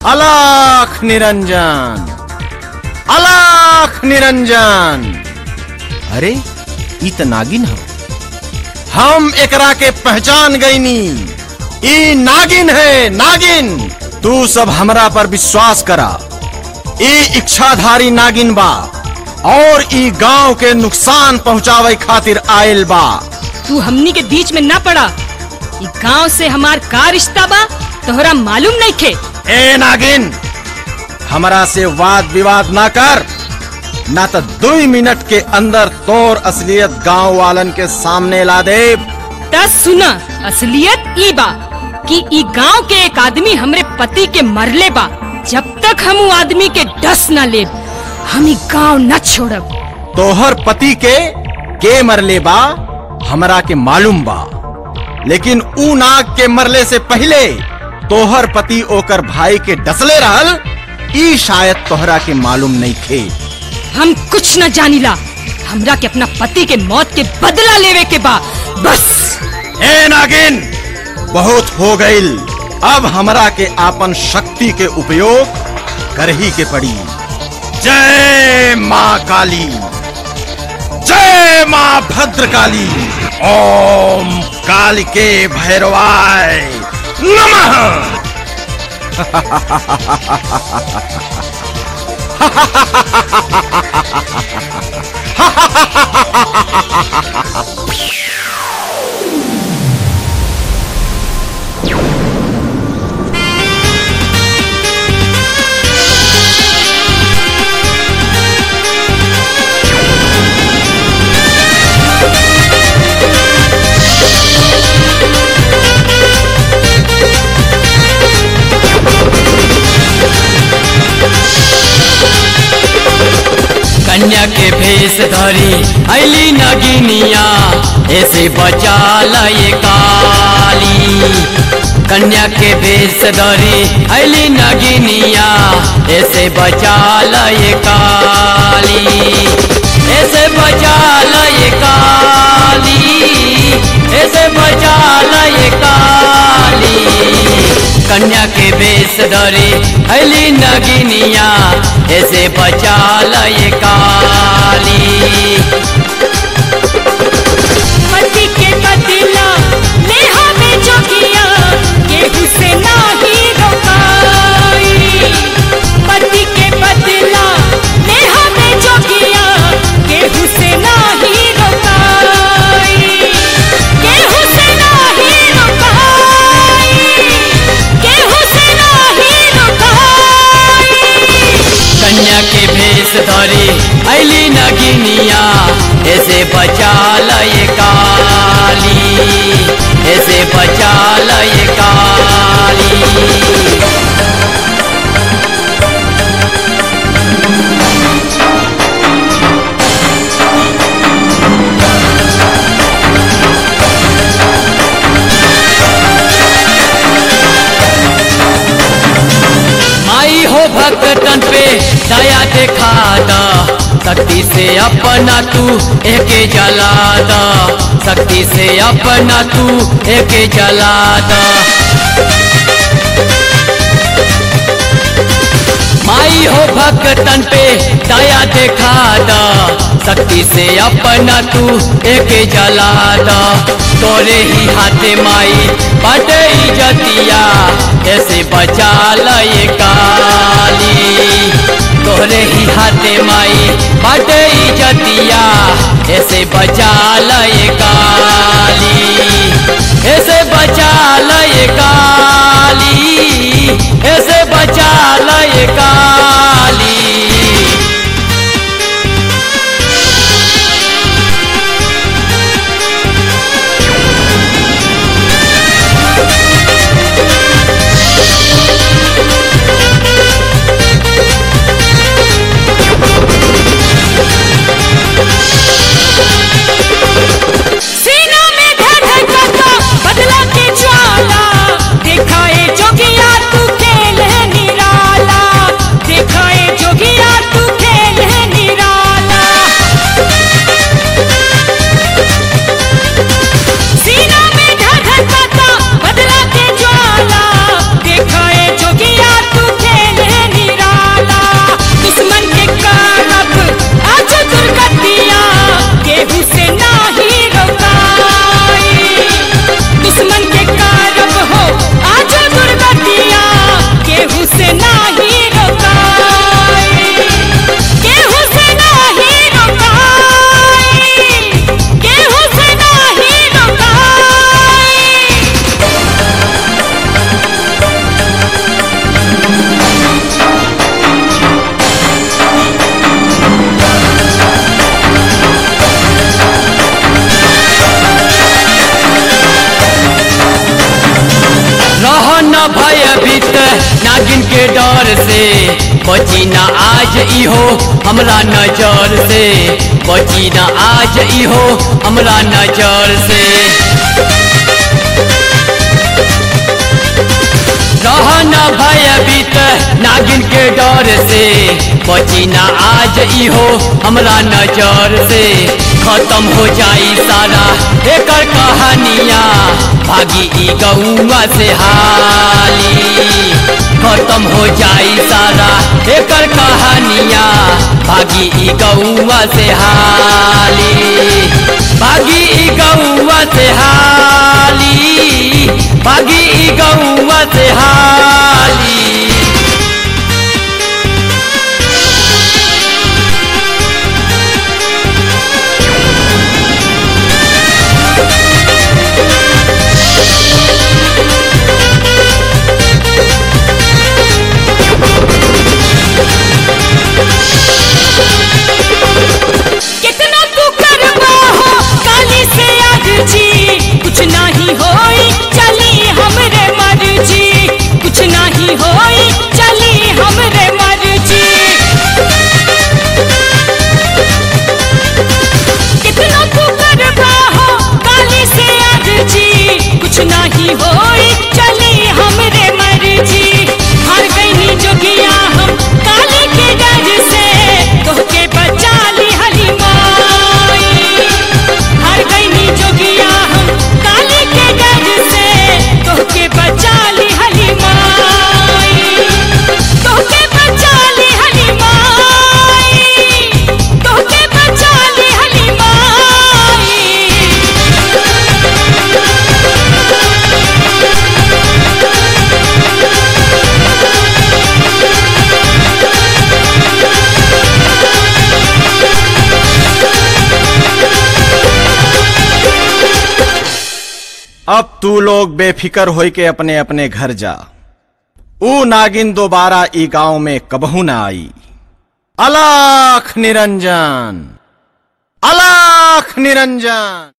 अलाख निरंजन अलाख निरंजन अरे ई त नागिन हो हम एकरा के पहचान गईनी ई नागिन है नागिन तू सब हमरा पर विश्वास करा ई इच्छाधारी नागिन बा और ई गांव के नुकसान पहुंचावे खातिर आयल बा तू हमनी के बीच में ना पड़ा ई गांव से हमार का रिश्ता बा तोहरा मालूम नहीं खे ए नागिन हमरा से वाद विवाद ना कर ना तो दो मिनट के अंदर तोर असलियत गांव वालन के सामने ला दे दस सुना असलियत ई बा कि ई गांव के एक आदमी हमरे पति के मरले बा जब तक हम उ आदमी के डस न ले हम ई गांव न छोड़ब तोहर पति के के मरले बा हमरा के मालूम बा लेकिन ऊ नाग के मरले से पहले तोहर पति ओकर भाई के डसले रहल ई शायद तोहरा के मालूम नहीं थे हम कुछ न जानिला हमरा के अपना पति के मौत के बदला लेवे के बा बस ए नागिन बहुत हो गईल अब हमरा के आपन शक्ति के उपयोग कर ही के पड़ी जय माँ काली जय माँ भद्रकाली ओम काल के भैरवाय नमः कन्या के भेष धरी अली नगिनिया ऐसे बचा लय काली कन्या के भेष धरी अली नगिनिया ऐसे बचा लय काली ऐसे बचा लय काली ऐसे बचा लय काली कन्या के बेस धरे अली नगिनिया ऐसे बचा लय काली पति के बदला ले हमें जोगिया केहू से नाही रोकाई पति के बदला ले हमें जोगिया केहू से नाही रोकाई केहू से नाही रोकाई केहू से नाही रोकाई कन्या के भेष धरे अली नगिनिया ऐसे बचा लय काली ऐसे बचा लय काली आई हो भक्तन पे दया दिखा दा शक्ति से अपना तू एक जला दा शक्ति से अपना तू एक जला दा माई हो भक्तन पे दया दिखा दा शक्ति से अपना तू एक जला दा तोरे ही हाथे माई बटे जतिया ऐसे बचा लय काली तोरे ही हाथे माई बटे जतिया ऐसे बचा लय काली ऐसे बचा लय काली ऐसे बचा लय काली सीना में धड़कता बदला नागिन के डर से बची ना आज इहो हमरा नजर से बची ना आज इहो हमरा नजर से रहना भयभीत नागिन के डर से बची ना आज इहो हमरा नजर से खत्म हो जाई सारा एकर कहानियाँ भागी ई गौआ से हाली खत्म हो जाई सारा एकर कहानियाँ भागी ई गौआ से हाली भागी ई गौआ से हाली भागी ई गौआ से हाली कितना तू करबा हो काली से अर्जी कुछ नहीं होई चली हमरे मर्जी कुछ नहीं होई चली हमरे मर्जी कितना तू करबा हो काली से अर्जी कुछ नहीं होई चली हमरे मर्जी हार गईनी जोगिया हम काली के डर से तोहके बचा ली हली माई हार गईनी जोगिया हम काली के डर से तोहके बचा ली हली माई तोहके बचा ली हली माई तोहके बचा ली हली माई अब तू लोग बेफिकर होई के अपने अपने घर जा ऊ नागिन दोबारा ई गांव में कबहू ना आई अलाख निरंजन अलाख निरंजन